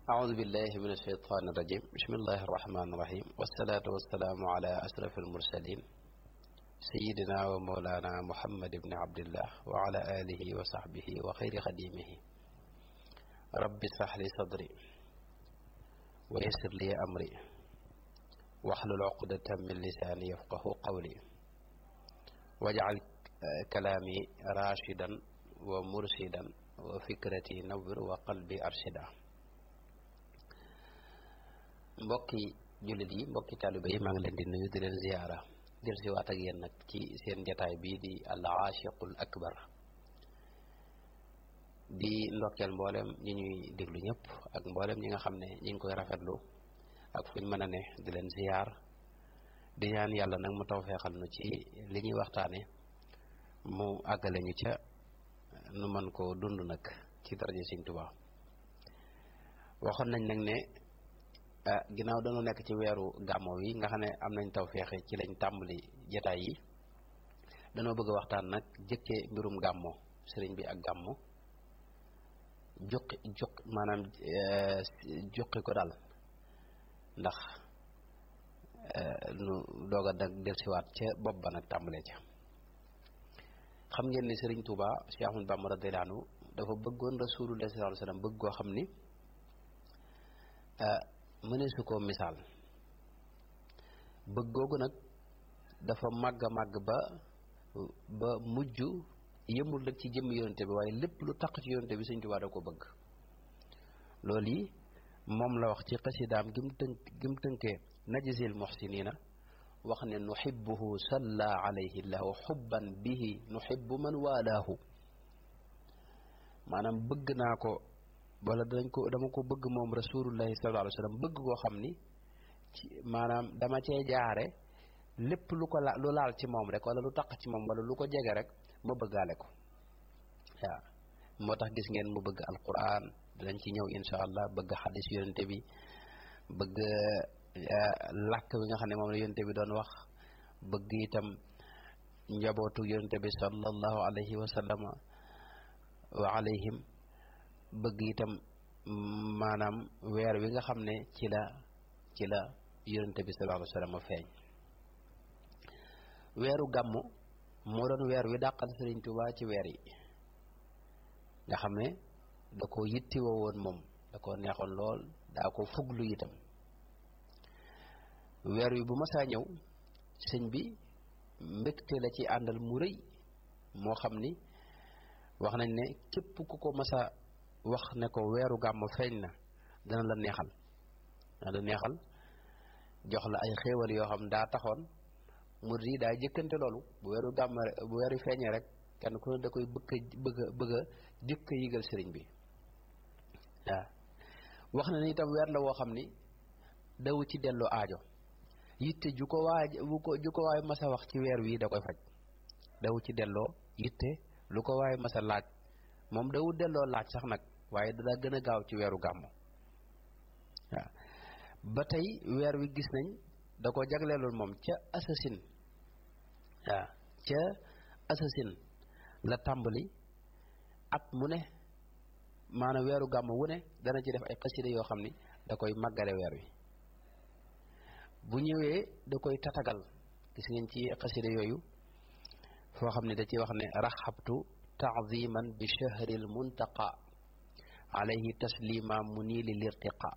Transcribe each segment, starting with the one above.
أعوذ بالله من الشيطان الرجيم بسم الله الرحمن الرحيم والصلاة والسلام على أشرف المرسلين سيدنا ومولانا محمد بن عبد الله وعلى آله وصحبه وخير خديمه رب اشرح لي صدري ويسر لي أمري واحلل عقدة من لساني يفقه قولي واجعل كلامي راشدا ومرشدا وفكرتي نور وقلبي أرشدا mbokki jullit yi mbokki taaliba yi maa ngi leen di nuyu di leen ziyaara del si waat ak yéen nag ci seen jataay bii di al aashiqul akbar di ndokkeel mboolem ñi ñuy déglu ñëpp ak mboolem ñi nga xam ne ñi ngi koy rafetlu ak fuñ mën a ne di leen ziyaar di ñaan yàlla nag mu taw feexal nu ci li ñuy waxtaane mu àggale ñu ca nu mën ko dund nag ci daraja Sëñ Tuubaa waxoon nañ nag ne ginnaaw dañoo nekk ci weeru gàmmo wi nga xam ne am nañ taw feexe ci lañ tàmbali jataay yi dañoo bëgg a waxtaan nag jëkkee mbirum gàmmo sëriñ bi ak gàmmo juqi juq maanaam juqi ko daal ndax nu doog a nag delsiwaat ca bopp ba nag tàmbalee ca xam ngeen ni sëriñ Touba Cheikh Ahmadou Bamba radiyallahu anhu dafa bëggoon rasulullah sallallahu alayhi wasallam bëgg koo xam ni mëne su ko misaal bëgg googu nag dafa màgg a màgg ba ba mujj yëmul rek ci jëmm yonente bi waaye lépp lu taq ci yonente bi Sëñ Tuubaa da ko bëgg loolu yi moom la wax ci xasidaam gi mu tënk gi mu tënkee najzil muhsinina wax ne nuhibbuhu salla alayhi llahu xubban bihi nuhibbu man waalaahu maanaam bëgg naa ko wala dañ ko dama ko bëgg moom rasulullahi sallallahu alayhi wa sallam bëgg koo xam ni ci maanaam dama cee jaare lépp lu ko la lu laal ci moom rek wala lu taq ci moom wala lu ko jege rek ma bëggaale ko waaw moo tax gis ngeen mu bëgg alquran dinañ ci ñëw insha allah bëgg xadis yonente bi bëgg làkk bi nga xam ne moom la yonente bi doon wax bëgg itam njabootu yonente bi sallallahu alayhi wa sallama wa alayhim bëgg itam maanaam weer wi nga xam ne ci la ci la yonente bi sallallahu alayhi wa sallam feeñ weeru gàmmu moo doon weer wi dàqal Sëriñ Tuubaa ci weer yi nga xam ne da ko yittiwoo woon moom da ko neexoon lool daa ko fuglu itam weer wi bu masaa ñëw sëñ bi mbégte la ci àndal mu rëy moo xam ni wax nañ ne képp ku ko masa wax ne ko weeru gàmm feeñ na dana la neexal dana la neexal jox la ay xéewal yoo xam daa taxoon murid yi daa jëkkante loolu bu weeru gàmm bu weeru feeñee rek kenn ku ne da koy bëgg bëgg bëgg a jëkk a yigal sëriñ bi waaw wax na ni itam weer la woo xam ni dawu ci dellu aajo yitte ju ko waaj bu ko ju ko waay masa wax ci weer wii da koy faj dawu ci delloo yitte lu ko waay masa laaj moom dawu delloo laaj sax nag waaye dana gën a gaaw ci weeru gàmmu waaw ba tey weer wi gis nañ da ko jagleeloon moom ca assasine waaw ca assasine la tàmbali at mu ne maanaam weeru gàmmu wu ne dana ci def ay xasida yoo xam ni da koy màggale weer wi bu ñëwee da koy tatagal gis ngeen ci xasida yooyu foo xam ne da ci wax ne raxabtu taadiman bi chahri lmuntaqa alayhi taslima munili lirtiqa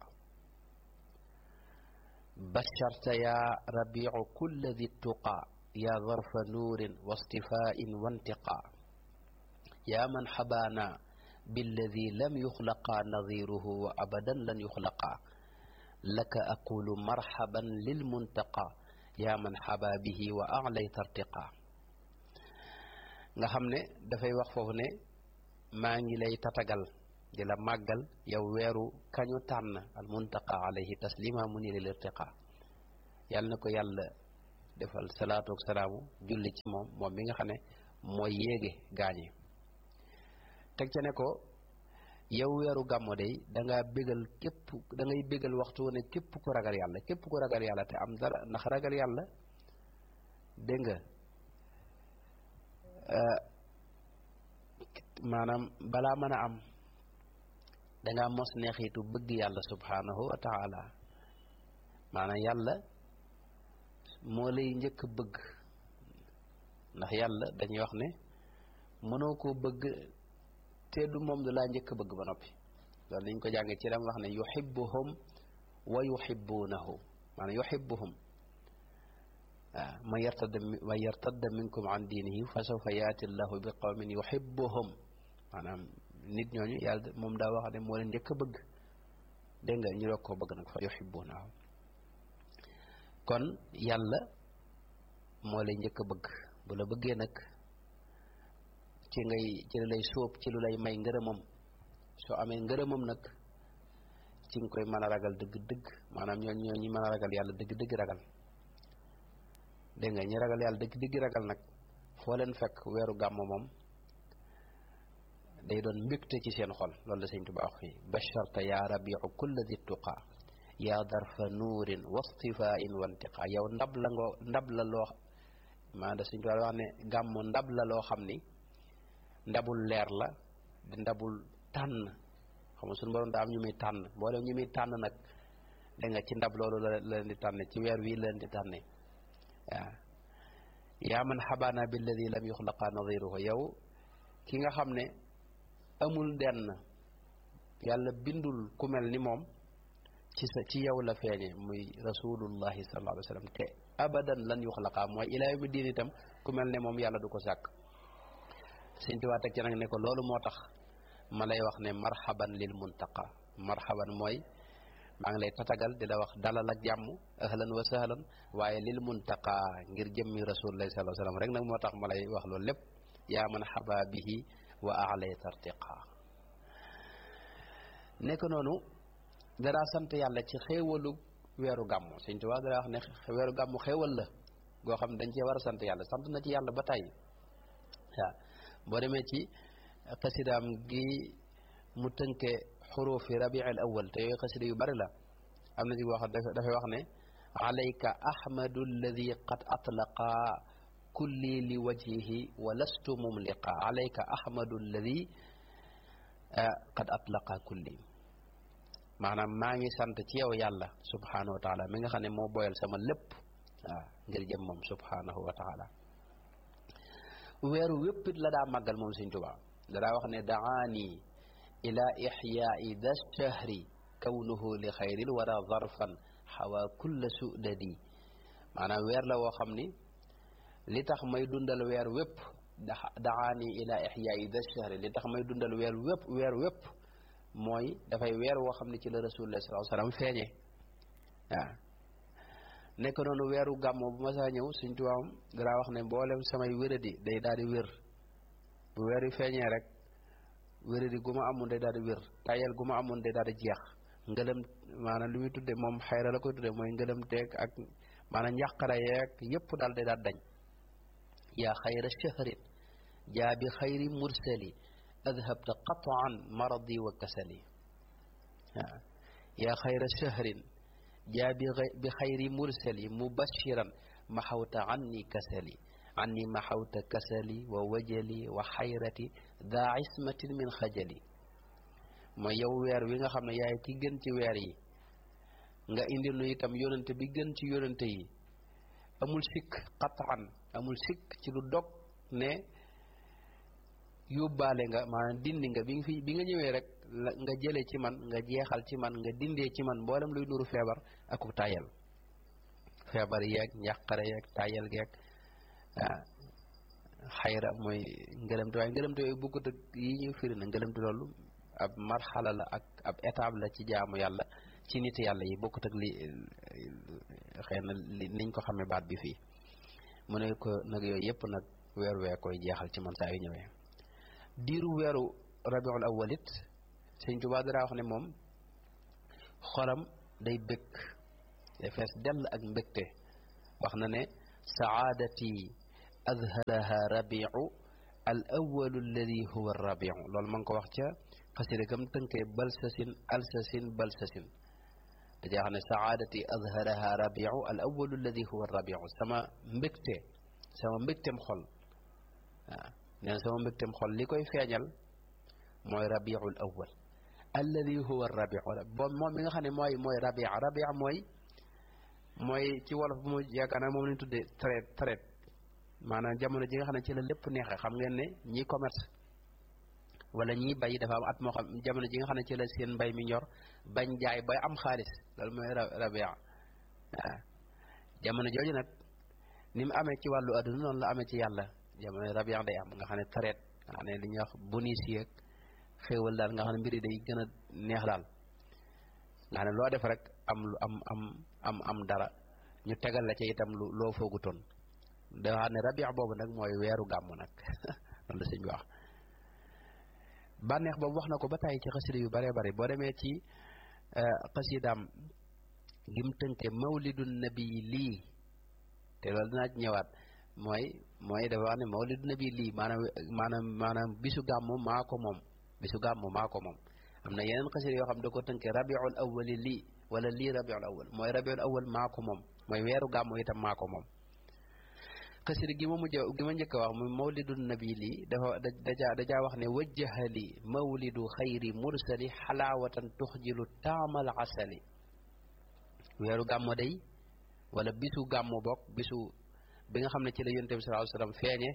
basharta ya rabiu kulla di tuqa ya zarfa nuurin wa stifain wa intiqa ya man xabaana billadi lam yuxlaqa nadiruhu wa abadan lan yuxlaqa laka aqulu marhaban lilmuntaqa yaa man xabaa bihi wa alay tartiqa nga xam ne dafay wax foofu ne maa ngi lay tatagal di la màggal yow weeru kañu tànn al muntaqa alayhi taslima mu ni lil irtiqa yàlla na ko yàlla defal salaatu ak salaamu julli ci moom moom mi nga xam ne mooy yéege gaañe teg ca ne ko yow weeru gàmmo day da ngaa bégal képp da ngay bégal waxtu ne képp ku ragal yàlla képp ku ragal yàlla te am dara ndax ragal yàlla dégg nga maanaam balaa mën a am dangaa mos neexitu bëgg yàlla subhanahu wa taala maanaam yàlla moo lay njëkk bëgg ndax yàlla dañuy wax ne mënoo koo bëgg te du moom du laa njëkk bëgg ba noppi loolu niñ ko jàngee ci dam wax ne yuhibbuhum wa yuhibbunahu maanaam yuhibbuhum waaw man yartadda man yartadda minkum an diinihi fa sawfa yaati llahu bi qawmin yuhibbuhum maanaam nit ñooñu yàlla moom daa wax ne moo leen njëkk a bëgg dégg nga ñu doog koo bëgg nag fa yuhibbunahu kon yàlla moo lay njëkk a bëgg bu la bëggee nag ci ngay ci lu lay sóob ci lu lay may ngërëmam soo amee ngërëmam nag ci nga koy mën a ragal dëgg-dëgg maanaam ñoo ñoo ñi mën a ragal yàlla dëgg-dëgg ragal dégg nga ñi ragal yàlla dëgg-dëgg ragal nag foo leen fekk weeru gàmm moom day doon mbégte ci seen xol loolu la sëñ Tuubaa wax fii basharta yaa rabiu kulla di tuqa yaa darfa nuurin wastifain wantiqa yow ndab la nga ndab la loo maa da sëñ Tuubaa wax ne gàmm ndab la loo xam ni ndabul leer la di ndabul tànn xam nga suñu borom daa am ñu muy tànn boole ñu muy tànn nag da nga ci ndab loolu la leen di tànne ci weer wii la leen di tànne waaw yaa man xabaana billadi lam yuxlaqa nadiruhu yow ki nga xam ne amul denn yàlla bindul ku mel ni moom ci sa ci yow la feeñe muy rasulullahi sallallahu alayhi wa sallam te abadan lan yuxlaqa mooy ilaa yawmi diin itam ku mel ne moom yàlla du ko sàkk Sëñ Tuubaa teg ci nag ne ko loolu moo tax ma lay wax ne marhaban lil muntaqa marhaban mooy maa ngi lay tatagal di la wax dalal ak jàmm ahlan wa sahlan waaye lil muntaqa ngir jëmmi rasulullahi sallallahu alayhi wa sallam rek nag moo tax ma lay wax loolu lépp yaa man xaba bihi wa alay tartiqa nekk noonu danaa sant yàlla ci xéewalu weeru gàmmu Sëñ Tuubaa dana wax ne weeru gàmmu xéewal la goo xam ne dañ cee war a sant yàlla sant na ci yàlla ba tey waaw boo demee ci xasidaam gi mu tënke xurufi rabiil awal te yooyu xasida yu bari la am na ci wax dafay wax ne alayka ahmadu alladi qad atlaqa kulli li wajhihi wa lastu mumliqa alayka ahmadu alladi qad atlaqa kulli maanaam maa ngi sant ci yow yàlla subhanahu wa taala mi nga xam ne moo boyal sama lépp waaw ngir jëm moom subhanahu wa taala weeru wéppit la daa màggal moom Sëñ Tuubaa da daa wax ne daani ila ixyaai da shahri kawnuhu li xayril wara zarfan xawa kulla sudadi maanaam weer la woo xam ni li tax may dundal weer wépp da daani ila ixyaai da shahri li tax may dundal weer wépp weer wépp mooy dafay weer woo xam ne ci la rasulullah sallallahu alayhi wasallam feeñe waaw nekk noonu weeru gàmmo bu ma saa ñëw Sëñ Tuubaa danaa wax ne mboolem samay wéradi day daal di wér bu weer yu feeñee rek wéradi gu ma amoon day daal di wér tayel gu ma amoon day daal di jeex ngëlëm maanaam li muy tudde moom xayra la koy tudde mooy ngëlëm teeg ak maanaam njàqara yeeg yépp daal day daal dañ yaa xayra shahrin jaa bi xayri mursali adhabta qataan maradi wa kasali waaw yaa xayra shahrin jaa bi xayri mursali mubashiran maxawta anni kasali anni maxawta kasali wa wajali wa xayrati daa ismatin min xajali mooy yow weer wi nga xam ne yaay ki gën ci weer yi nga indi nu itam yonante bi gën ci yonante yi amul sikk qataan amul sikk ci lu dog ne yóbbaale nga maanaam dindi nga bi nga fi bi nga ñëwee rek la nga jële ci man nga jeexal ci man nga dindee ci man mboolem luy nuru feebar aku tayal feebar yeeg njàqare yeeg tayal geeg ah xayra mooy ngëlëmte waaye ngëlëmte yooyu bokkut ak yi ñu firi na ngëlëmte loolu ab marxala la ak ab étape la ci jaamu yàlla ci nit yàlla yi bokkut ak li xëy na li niñ ko xamee baat bi fii mu ne ko nag yooyu yëpp nag weer wee koy jeexal ci man saa yu ñëwee diiru weeru rabiul awwal it sëñ Tuubaa dara wax ne moom xolam day bëgg day fees dell ak mbégte wax na ne saadati adharaha rabiu al awalu alladi huwa rabiu loolu ma ngi ko wax ca xasida gam tënkee balsasin alsasin balsasin dajaa xam ne saadati adharaha rabiu al awalu alladi huwa rabiu sama mbégte sama mbégtem xol waaw neen sama mbégtem xol li koy feeñal mooy rabiul awal alladi huwa rabiu bo moom mi nga xam ne mooy mooy rabia rabia mooy mooy ci wolof bu mu yaakaar naa moom lañu tuddee traite traite maanaam jamono ji nga xam ne ci la lépp neexee xam ngeen ne ñii commerce wala ñii bay dafa am at moo xam jamono ji nga xam ne ci la seen mbay mi ñor bañ jaay bay am xaalis loolu mooy rabia waaw jamono jooju nag ni mu amee ci wàllu adduna noonu la amee ci yàlla jamono rabia day am nga xam ne traite nga xam ne li ñuy wax bonus yeeg xéewal daal nga xam ne mbir yi day gën a neex daal nga xam ne loo def rek am lu am am am am dara ñu tegal la ca itam lu loo foogutoon da xam ne rabia boobu nag mooy weeru gàmmu nag loolu la sëñ bi wax bànneex boobu wax na ko ba tàyyi ci xasida yu bare bare boo demee ci xasidaam gim tënke mawlidu nabi lii te loolu dinaa ci ñëwaat mooy mooy dafa wax ne mawlidu nabi lii maanaam maanaam maanaam bisu gàmmu maa ko moom bisu gàmmu maa ko moom am na yeneen xasida yoo xam da ko tënke rabiul awwali lii wala lii rabiul awwal mooy rabiul awwal maa ko moom mooy weeru gàmmu itam maa ko moom xasida gi ma mujj gi ma njëkk a wax muy mawlidu nabi lii dafa dajaa dajaa wax ne wajjaha li mawlidu xayri mursali xalaawatan tuxjilu taamal asali weeru gàmmu day wala bisu gàmmu bokk bisu bi nga xam ne ci la yonent bi sallallahu alayhi wasallam feeñe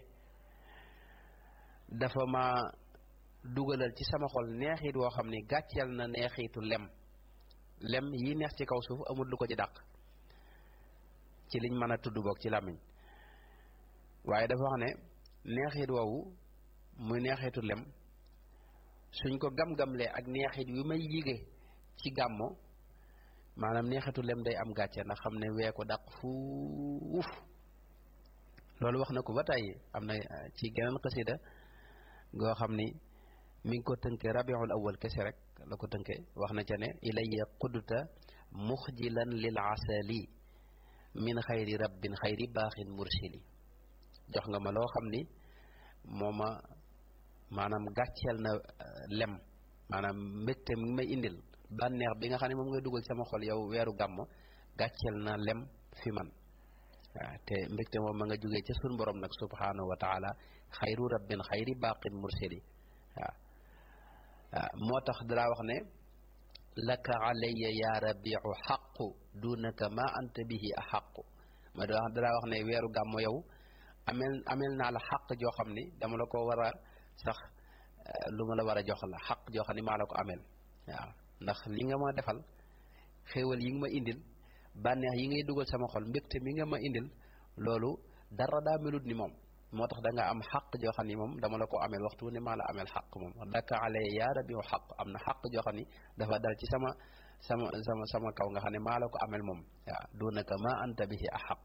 dafa ma dugalal ci sama xol neexit woo xam ni gàcceel na neexitu lem lem yi neex ci kaw suuf amul lu ko ci dàq ci liñ mën a tudd bokk ci làmmiñ waaye dafa wax ne neexit woowu muy neexitu lem suñ ko gam-gamlee ak neexit wi may yige ci gàmmo maanaam neexitu lem day am gàcce ndax xam ne wee ko dàq fuuf loolu wax na ko ba tàyyi am na ci geneen xasida goo xam ni mi ngi ko tënke rabiul awal kese rek la ko tënke wax na ca ne ilayya qudta muxjilan lil asali min xayri rabbin xayri baaxin mursili jox nga ma loo xam ni moo ma maanaam gàcceel na lem maanaam mbégte mi may indil bànneex bi nga xam ne moom ngay dugal sama xol yow weeru gàmmo gàcceel na lem fi man waaw te mbégte moom ma nga jógee ca sun borom nag subhanahu wa taala xayru rabbin xayri baqin mursali waaw waaw moo tax dalaa wax ne laka alayya ya rabiu xaqu dunaka ma anta bihi a xaqu ma daa dalaa wax ne weeru gàmmo yow amel amel naa la xaq joo xam ni dama la ko war a sax lu ma la war a jox la xaq joo xam ni maa la ko amel waaw ndax li nga ma defal xéewal yi nga ma indil bànneex yi ngay dugal sama xol mbégte mi nga ma indil loolu dara daa melut ni moom moo tax da nga am xaq joo xam ni moom dama la ko amel waxtu ne maa la amel xaq moom daka ale yaa rabi xaq am na xaq joo xam ni dafa dal ci sama sama sama sama kaw nga xam ne maa la ko amel moom waaw dunaka ma anta bihi a xaq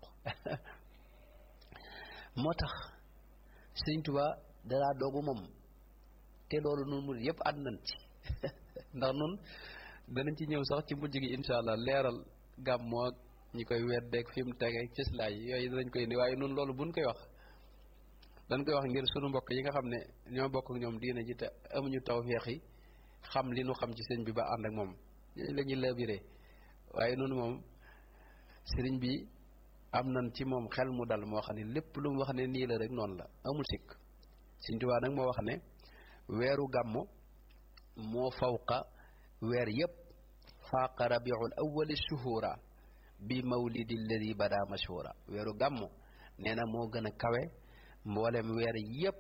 moo tax sëñ Tuba dalaa doogu moom te loolu nun mu yëpp ànd nañ ci ndax nun danañ ci ñëw sax ci mujj gi incha allah leeral gàmmoo ak ñi koy weddeeg fi mu tege cëslaay yooyu danañ koy indi waaye nun loolu buñ koy wax dañ koy wax ngir sunu mbokk yi nga xam ne ñoo bokk ak ñoom diine ji te amuñu tawfeex yi xam li nu xam ci sëñ bi ba ànd ak moom ñooñu la ñuy labiré waaye nun moom sëriñ bi am nan ci moom xel mu dal moo xam ne lépp lu mu wax ne nii la rek noonu la amul sikk Sëriñ Tuubaa nag moo wax ne weeru gàmmu moo fawqa weer yépp faaqa rabiul awwali shuhura bi mawlidi alladi bada mashhura weeru gàmmu nee na moo gën a kawe mboolem weer yépp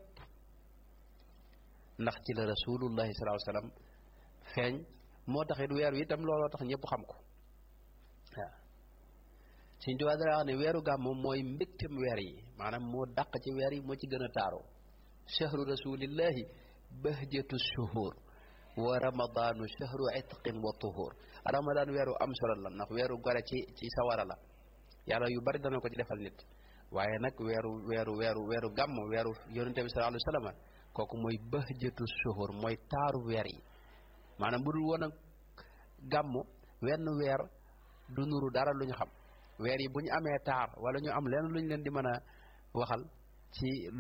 ndax ci la rasulullahi sallallahu alayhi wasallam feeñ moo taxit weer wi itam looloo tax ñëpp xam ko waaw Sëriñ Tuubaa dara wax ne weeru gàmmu mooy mbégtem weer yi maanaam moo dàq ci weer yi moo ci gën a taaroo chahru rasulillahi bahjatu shuhur wa ramadanu chahru itqin wa tuhur ramadan weeru am solo la ndax weeru gore ci ci sawara la yàlla yu bari dana ko ci defal nit waaye nag weeru weeru weeru weeru gàmm weeru yonente bi sallallahu alayhi wasallam kooku mooy bahjatu shuhur mooy taaru weer yi maanaam bu dul woon ak gàmm wenn weer du nuru dara lu ñu xam weer yi bu ñu amee taar wala ñu am leen lu ñu leen di mën a waxal ci